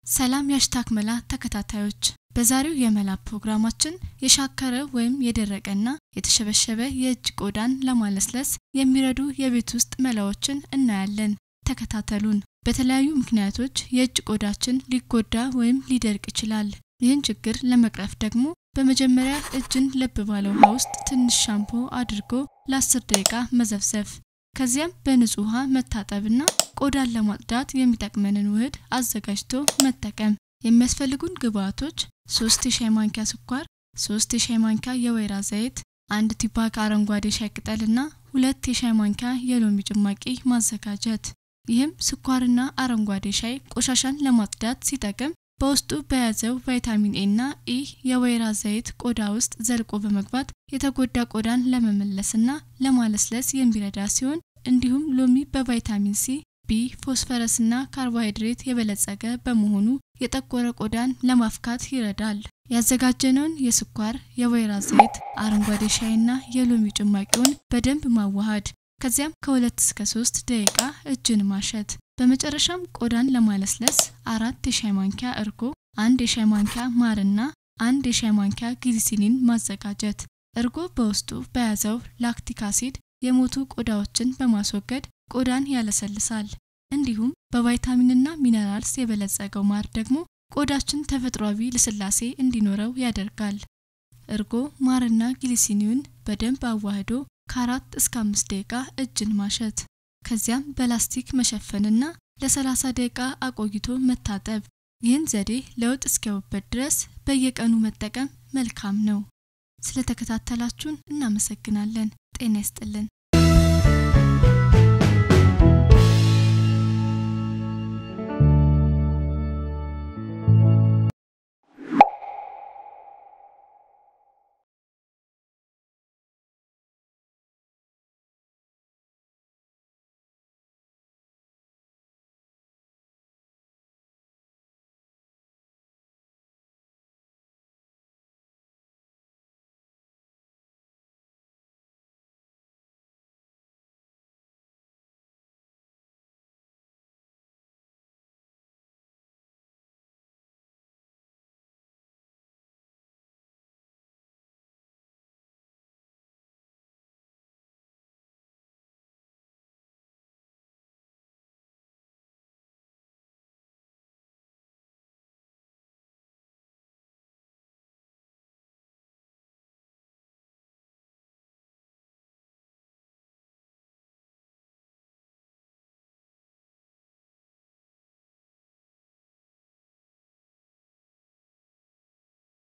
ሰላም የሀሽታግ መላ ተከታታዮች በዛሬው የመላ ፕሮግራማችን የሻከረ ወይም የደረቀና የተሸበሸበ የእጅ ቆዳን ለማለስለስ የሚረዱ የቤት ውስጥ መላዎችን እናያለን። ተከታተሉን። በተለያዩ ምክንያቶች የእጅ ቆዳችን ሊጎዳ ወይም ሊደርቅ ይችላል። ይህን ችግር ለመቅረፍ ደግሞ በመጀመሪያ እጅን ለብ ባለ ውሃ ውስጥ ትንሽ ሻምፖ አድርጎ ለ10 ደቂቃ መዘፍዘፍ ከዚያም በንጹህ ውሃ መታጠብና ቆዳን ለማጽዳት የሚጠቅመንን ውህድ አዘጋጅቶ መጠቀም። የሚያስፈልጉን ግብአቶች 3 የሻይ ማንኪያ ስኳር፣ 3 የሻይ ማንኪያ የወይራ ዘይት፣ አንድ ቲፓክ አረንጓዴ ሻይ ቅጠልና ሁለት የሻይ ማንኪያ የሎሚ ጭማቂ ማዘጋጀት። ይህም ስኳርና አረንጓዴ ሻይ ቆሻሻን ለማጽዳት ሲጠቅም በውስጡ በያዘው ቫይታሚን ኤ እና ኢ የወይራ ዘይት ቆዳ ውስጥ ዘልቆ በመግባት የተጎዳ ቆዳን ለመመለስና ለማለስለስ የሚረዳ ሲሆን እንዲሁም ሎሚ በቫይታሚን ሲ፣ ቢ፣ ፎስፈረስና ካርቦሃይድሬት የበለጸገ በመሆኑ የጠቆረ ቆዳን ለማፍካት ይረዳል። ያዘጋጀነውን የስኳር፣ የወይራ ዘይት፣ አረንጓዴ ሻይና የሎሚ ጭማቂውን በደንብ ማዋሃድ ከዚያም ከሁለት እስከ ሶስት ደቂቃ እጅን ማሸት። በመጨረሻም ቆዳን ለማለስለስ አራት የሻይ ማንኪያ እርጎ፣ አንድ የሻይ ማንኪያ ማርና አንድ የሻይ ማንኪያ ግሊሲሊን ማዘጋጀት። እርጎ በውስጡ በያዘው ላክቲክ አሲድ የሞቱ ቆዳዎችን በማስወገድ ቆዳን ያለሰልሳል። እንዲሁም በቫይታሚንና ሚነራልስ የበለጸገው ማር ደግሞ ቆዳችን ተፈጥሯዊ ልስላሴ እንዲኖረው ያደርጋል። እርጎ፣ ማርና ግሊሲኒውን በደንብ አዋህዶ ከአራት እስከ አምስት ደቂቃ እጅን ማሸት ከዚያም በላስቲክ መሸፈንና ለ30 ደቂቃ አቆይቶ መታጠብ። ይህን ዘዴ ለውጥ እስኪያዩበት ድረስ በየቀኑ መጠቀም መልካም ነው። ስለተከታተላችሁን እናመሰግናለን። ጤና ይስጥልን።